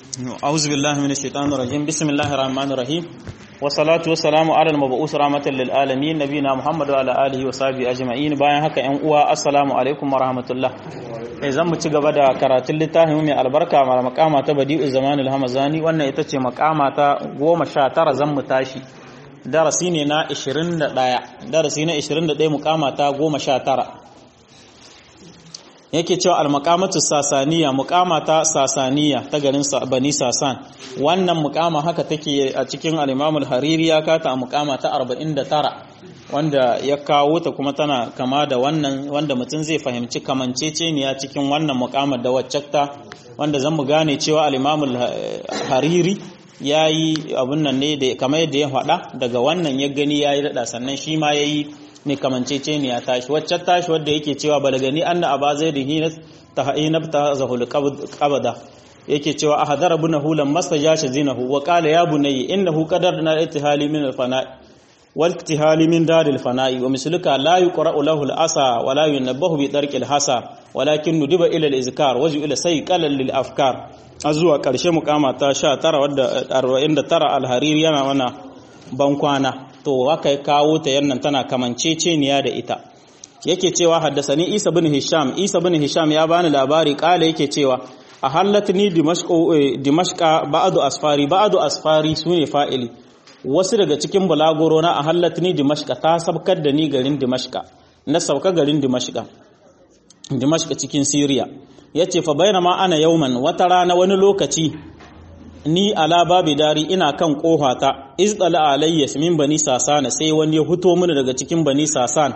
أعوذ بالله من الشيطان الرجيم بسم الله الرحمن الرحيم والصلاة والسلام على المبعوث رحمة للعالمين نبينا محمد وعلى آله وصحبه أجمعين bayan haka ƴan uwa assalamu alaikum wa rahmatullah eh zan mu ci gaba da karatun littafin mai albarka mara makama ta badi'u zamanul hamazani wannan ita ce makama ta 19 zan mu tashi darasi ne na 21 darasi na 21 mukama ta 19 yake cewa al-maqamatu sasaniya muqama ta sasaniya ta garin bani sasan wannan muqama haka take a cikin al-imam al-hariri ya kata a muqama ta 49 wanda ya kawo ta kuma tana kama da wannan wanda mutum zai fahimci kamanceceniya cikin wannan muqama da waccakta wanda zan mu gane cewa al-imam al-hariri yayi abun nan ne da kamar yadda ya faɗa daga wannan ya gani yayi dada sannan shi ma yayi ne kamancece ne ya tashi wacce tashi wadda yake cewa balagani anna aba zaidin hina tahinabta zahul qabada yake cewa ahadara bunahu lam mastajashi zinahu wa qala ya bunayya innahu qadarna ittihali min al-fana wal ittihali min daril fana'i wa misluka la yuqra'u lahu al-asa wa la yunabbahu bi darqi al-hasa walakin nudiba ila al-izkar waju ila sayqalan lil afkar azuwa karshe mukama ta 19 wadda 49 al-hariri yana wana bankwana to haka ya kawo ta yannan tana kamanceceniya da ita yake cewa haddasani Isa bin Hisham Isa bin Hisham ya bani labari kala yake cewa a hallatni dimashqa ba'du asfari ba'du asfari sune fa'ili wasu daga cikin bulagoro na a hallatni dimashqa ta sabkar da ni garin dimashqa na sauka garin dimashqa dimashqa cikin Syria yace fa bainama ana yauman wata rana wani lokaci ni ala babi dari ina kan kohata izdala alayya min bani sasana sai wani ya huto mini daga cikin bani sasan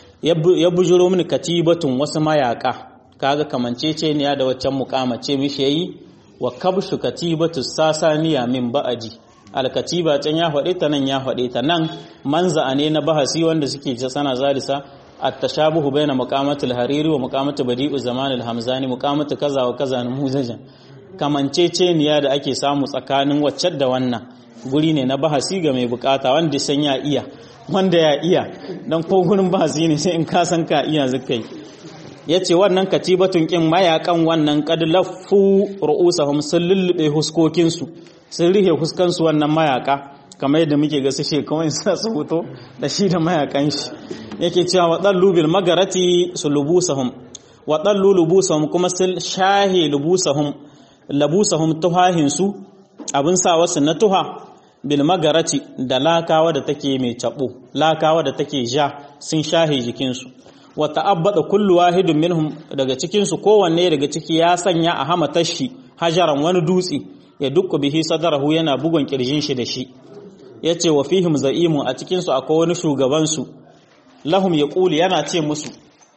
ya bujuro mini katibatun wasu mayaka kaga kamancece ne da waccan mukamace mishi yayi wa kabshu katibatu sasaniya min ba'aji alkatiba can ya faɗe ta nan ya faɗe ta nan manza ne na bahasi wanda suke sana zalisa at-tashabuhu baina muqamatul hariri wa muqamatul badi'u zamanil hamzani muqamatu kaza wa kaza muzajan kamanceceniya da ake samu tsakanin wacce da wannan guri ne na bahasi ga mai bukata wanda san ya iya wanda ya iya don ko gurin bahasi ne sai in ka san ka iya zakai yace wannan katibatun kin mayakan wannan qad laffu ru'usahum sun lullube huskokin su sun rihe huskan su wannan mayaka kamar yadda muke ga su shekawai sa su hoto da shi da mayakan shi yake cewa wadallu bil magarati sulubusahum wadallu lubusahum kuma sul shahi lubusahum labusahum tuhahinsu abin sa wasu na tuha bil magarati da lakawa da take mai cabo lakawa da take ja sun shahe jikinsu wa ta'abbada kullu wahidin minhum daga cikin su kowanne daga ciki ya sanya a hamatashi hajaran wani dutse ya dukku bihi sadarahu yana bugun kirjin shi da shi yace wa fihim za'imu a cikin su akwai wani shugaban su lahum yaqulu yana ce musu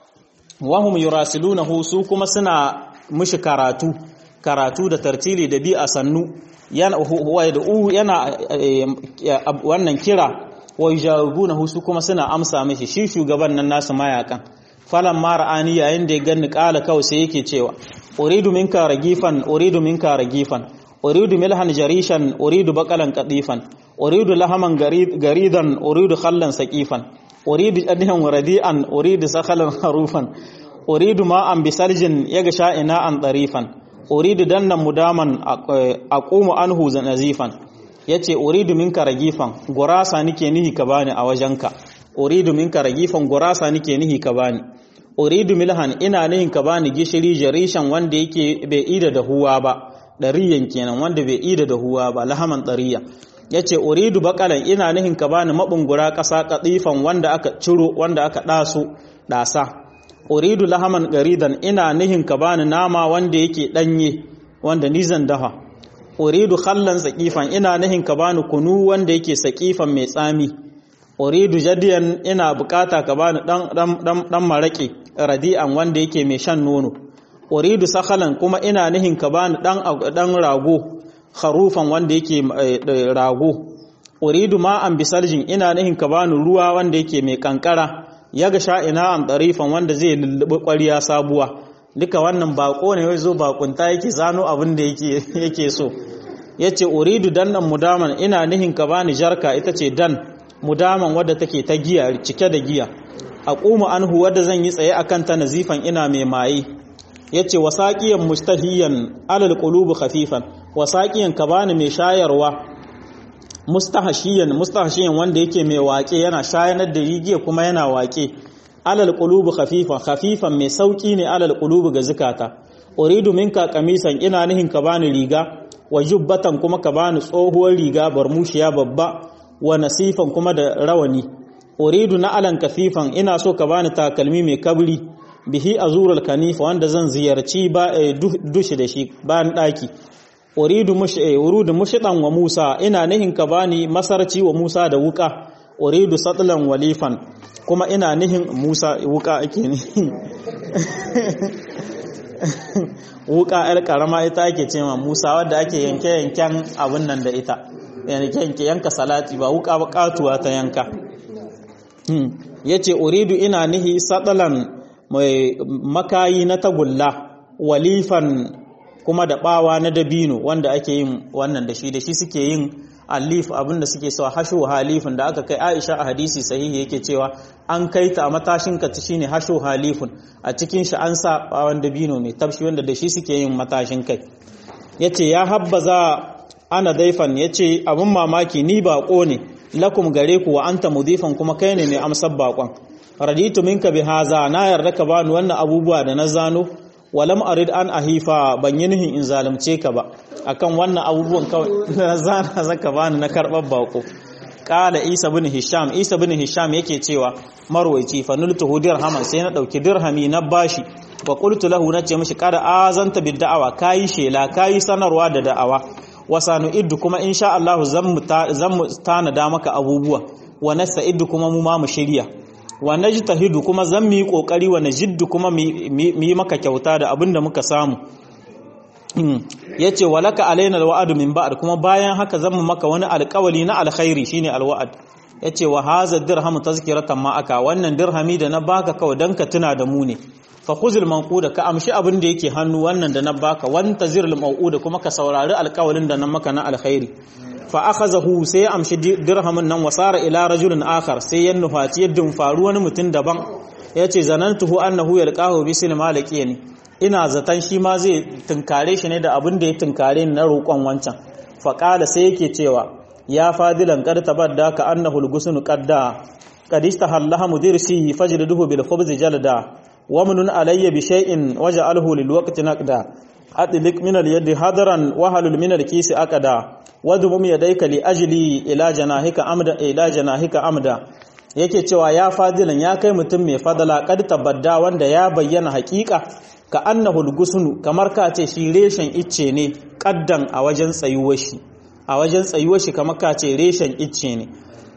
wahum yurasilunahu su kuma suna mushi karatu karatu da tartili da bi a sannu yana yana wannan kira wa yujawibunahu su kuma suna amsa mishi shi shugaban nan nasu mayakan falan mara ani yayin da ya ganni kala kawai sai yake cewa uridu minka ragifan uridu minka ragifan uridu milhan jarishan uridu baqalan qatifan uridu lahaman garidan uridu khallan saqifan uridu adhan radi'an uridu sakhalan harufan uridu ma'an bisaljin yagsha ina'an darifan uridu dannan mudaman aqumu anhu nazifan yace uridu minka ragifan gurasa nike nihi ka bani a wajenka uridu minka ragifan gurasa nike nihi ka bani uridu milhan ina nihin ka bani gishiri jarishan wanda yake bai ida da huwa ba dariyan kenan wanda bai ida da huwa ba lahaman dariya yace uridu baqalan ina nihin ka bani mabungura kasa qatifan wanda aka ciro wanda aka daso dasa uridu lahaman garidan ina nihin ka bani nama wanda yake danye wanda ni zan dafa uridu khallan saqifan ina nihin ka bani kunu wanda yake saqifan mai tsami uridu jadiyan ina bukata ka bani dan dan dan marake radi'an wanda yake mai shan nono uridu sakhalan kuma ina nihin ka bani dan dan rago kharufan wanda yake rago uridu ma'an bisaljin ina nihin ka bani ruwa wanda yake mai kankara ya ga sha'ina an ɗarifan wanda zai lullubi ƙwariya sabuwa duka wannan baƙo ne wai zo baƙunta yake zano abin da yake so ya ce uridu dannan mudaman ina nihin ka bani jarka ita ce dan mudaman wadda take ta giya cike da giya a ƙuma anhu wadda zan yi tsaye a kanta nazifan ina mai maye yace wasaqiyan mustahiyan alal qulubi khafifan wasaqiyan ka bani mai shayarwa mustahashiyan mustahashiyan wanda yake mai waƙe yana shayanar da rigiya kuma yana waƙe alal qulubu khafifan khafifan mai sauki ne alal qulubu ga zukata uridu minka qamisan ina nihin ka bani riga wa jubbatan kuma ka bani tsohuwar riga barmushiya babba wa nasifan kuma da rawani uridu na alan kafifan ina so ka bani takalmi mai kabri bihi azurul kanifa wanda zan ziyarci ba dushi da shi bayan daki uridu mush urudu mushdan wa Musa ina nihin ka bani masarci wa Musa da wuka uridu satlan walifan kuma ina nihin Musa wuka ake ni wuka yar karama ita ake ce ma Musa wadda ake yanke yanken abun nan da ita yanke yanka salati ba wuka ba katuwa ta yanka yace uridu ina nihi satlan mai makayi na tagulla walifan kuma da bawa na dabino wanda ake yin wannan da shi da shi suke yin alif abinda suke sawa hashu halifin da aka kai Aisha a hadisi sahihi yake cewa an kai ta a matashin ka shine hashu halifun a cikin shi an sa bawan dabino mai tabshi wanda da shi suke yin matashin kai yace ya habbaza ana daifan yace abin mamaki ni bako ne lakum gare ku wa anta mudifan kuma kai ne mai amsar bakon raditu minka bi haza na yarda ka bani wannan abubuwa da na zano walam arid an ahifa ban yi nihin in zalunce ka ba akan wannan abubuwan kawai na zana zaka bani na karɓar bako kala isa bin hisham isa bin hisham yake cewa marwaici fa nultuhu dirhaman sai na dauki dirhami na bashi wa qultu lahu nace mishi kada azanta bid da'awa kai shela kai sanarwa da da'awa wa iddu kuma insha Allah zan mu tanada maka abubuwa wa iddu kuma mu ma mu shirya wa najtahidu kuma zan mu yi kokari wa najiddu kuma mu yi maka kyauta da abinda muka samu yace walaka alaina alwa'd min ba'd kuma bayan haka zan mu maka wani alƙawali na alkhairi shine alwa'd yace wa hadha dirham tazkiratan ma aka wannan dirhami da na baka kawai dan ka tuna da mu ne fa khuzil manquda ka amshi abin da yake hannu wannan da na baka wanta zirul mau'uda kuma ka saurari alƙawalin da na maka na alkhairi fa akhazahu sai ya amshi dirhamin nan wasara ila rajulin akhar sai ya nufaci yadda faru wani mutum daban yace zanantuhu annahu yalqahu bi silma laqiyani ina zatan shi ma zai tunkare shi ne da abin da ya tunkare ni na roƙon wancan fa qala sai yake cewa ya fadilan qad tabadda ka annahu al-gusnu qadda qad istahallaha mudirsi fajliduhu bil khubz jalda ومن علي بشيء وجعله للوقت نقدا أطلق من اليد هدرا وهل من الكيس أقدا وضمم يديك لأجلي إلى جناحك أمدا إلى جناحك أمدا yake cewa ya fadilan ya kai mutum mai fadala kad tabadda wanda ya bayyana hakika ka annahul gusnu kamar ka ce shi reshen icce ne kaddan a wajen tsayuwar shi a wajen tsayuwar shi kamar ka ce reshen icce ne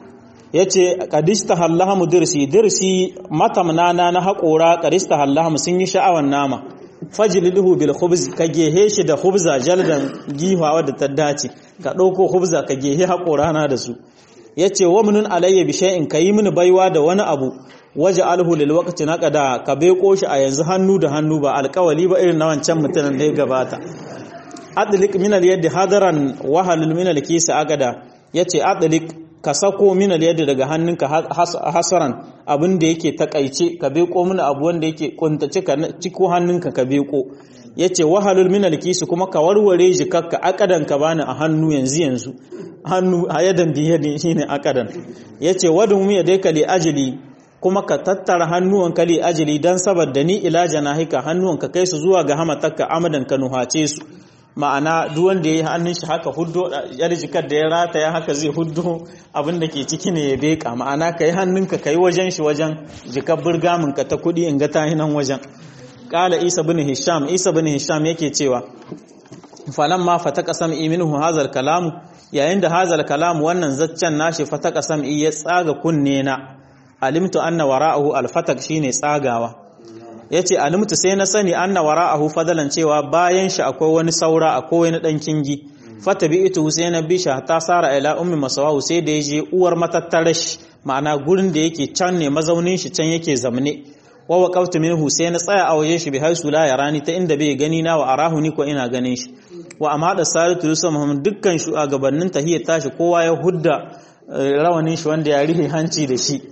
yace qadista hallahamu dirsi dirsi matamnana na haƙora qadista hallahamu sun yi sha'awan nama fajliduhu bil khubz ka gehe shi da khubza jaldan gihawa da ta dace ka ɗauko khubza ka gehe haƙora na da su yace wa munun alayya bi shay'in kayi mini baiwa da wani abu waje alhu lil waqti naqada ka beko shi a yanzu hannu da hannu ba alƙawali ba irin na wancan mutanen da ya gabata adlik min al yadi hadaran wa halul min al kisa agada yace adlik ka sako min yadda daga hannunka hasaran abin da yake takaice ka beko mini abu wanda yake kuntace ka ciko hannunka ka beko yace wahalul min alkisu kuma ka warware jikakka akadan ka bani a hannu yanzu yanzu hannu a yadan biyadi shine akadan yace wadun mu yadai li ajli kuma ka tattara hannuwanka li ajli dan saboda ni ila janahika hannuwanka kai su zuwa ga hamatakka amadan ka nuhace su ma'ana duk wanda ya yi hannun shi haka huddo yar jikar da ya rataya haka zai huddo abin da ke ciki ne ya beka ma'ana ka yi hannunka ka yi wajen shi wajen jikar burgamin ka ta kuɗi in ga ta nan wajen ƙala isa bin hisham isa bin hisham yake cewa falan ma fataka sam'i minhu hazal kalamu yayin da hazal kalamu wannan zaccen nashi fataka sam'i ya tsaga kunne na alimtu anna wara'ahu alfatak shine tsagawa ya ce alimtu sai na sani anna wara'ahu fadalan cewa bayan shi akwai wani saura akwai wani dan kingi fata bi ita sai na bi shi ta sara ila ummi masawahu sai da yaje uwar matattarar shi ma'ana gurin da yake can ne mazaunin shi can yake zamne wa waqaftu minhu sai na tsaya a wajen shi bi haisu la yarani ta inda bai gani na wa arahu ni ko ina ganin shi wa amma da salatu rusul muhammad dukkan shugabannin tahiyya tashi kowa ya hudda rawanin shi wanda ya rihe hanci da shi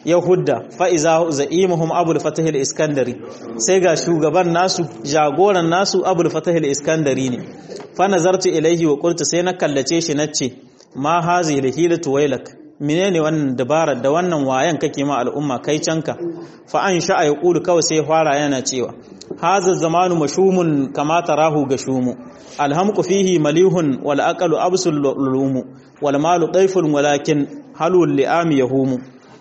yahudda fa'iza za'imuhum abul fatah al-iskandari sai ga shugaban nasu jagoran nasu abul fatah al-iskandari ne fa nazartu ilaihi wa qultu sai na kallace shi nace ma hazi hilatu wailak menene wannan dabarar da wannan wayan kake ma al'umma kai canka fa an sha ya kulu kawai sai fara yana cewa haza zamanu mashumun kama tarahu gashumu alhamqu fihi malihun wal aqalu absul lulumu wal malu dayfun walakin halul li'am yahumu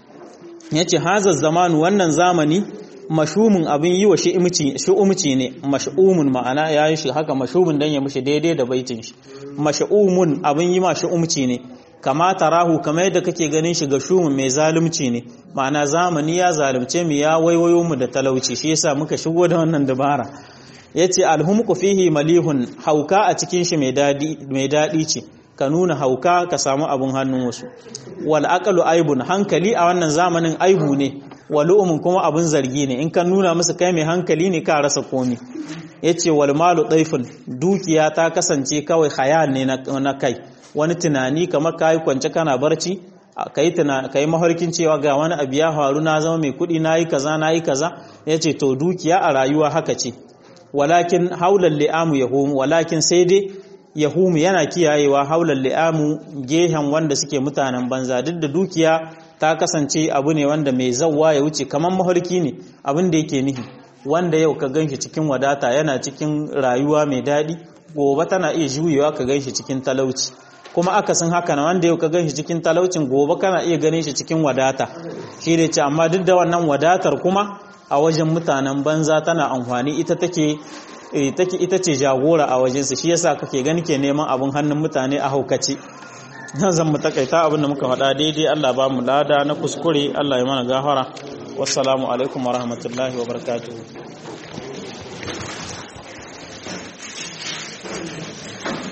yace haza zamanu wannan zamani mashumun abin yi wa shi'umci ne mashumun ma'ana yayi shi haka mashumun dan ya mushi daidai da baitin shi mashumun abin yi ma shi'umci ne kama tarahu kamar yadda kake ganin shi ga shumun mai zalunci ne ma'ana zamani ya zalunce mu ya waiwayo mu da talauci shi yasa muka shigo da wannan dabara yace alhumqu fihi malihun hauka a cikin shi mai dadi mai dadi ce ka nuna hauka ka samu abun hannun wasu wal aqlu aibun hankali a wannan zamanin aibu ne walu'umun kuma abun zargi ne in ka nuna musu kai mai hankali ne ka rasa komi yace wal malu daifun dukiya ta kasance kawai khayal ne na kai wani tunani kamar kayi kwance kana barci kai tuna kai mafarkin cewa ga wani abu ya faru na zama mai kuɗi nayi kaza nayi kaza yace to dukiya a rayuwa haka ce walakin haulal li'amu yahum walakin sai dai yahumu yana kiyayewa haulal li'amu gehen wanda suke mutanen banza duk da dukiya ta kasance abu ne wanda mai zawwa ya wuce kamar mafarki ne abin da yake nihi wanda yau ka ganshi cikin wadata yana cikin rayuwa mai daɗi gobe tana iya juyewa ka ganshi cikin talauci kuma akasin haka na wanda yau ka ganshi cikin talaucin gobe kana iya ganin shi cikin wadata shi da ce amma duk da wannan wadatar kuma a wajen mutanen banza tana amfani ita take take ita ce jagora a wajensu shi yasa kake gani ke neman abin hannun mutane a haukace nan zan mu takaita abin da muka faɗa daidai Allah ba mu lada na kuskure Allah ya mana gafara wassalamu alaikum wa rahmatullahi wa barakatuh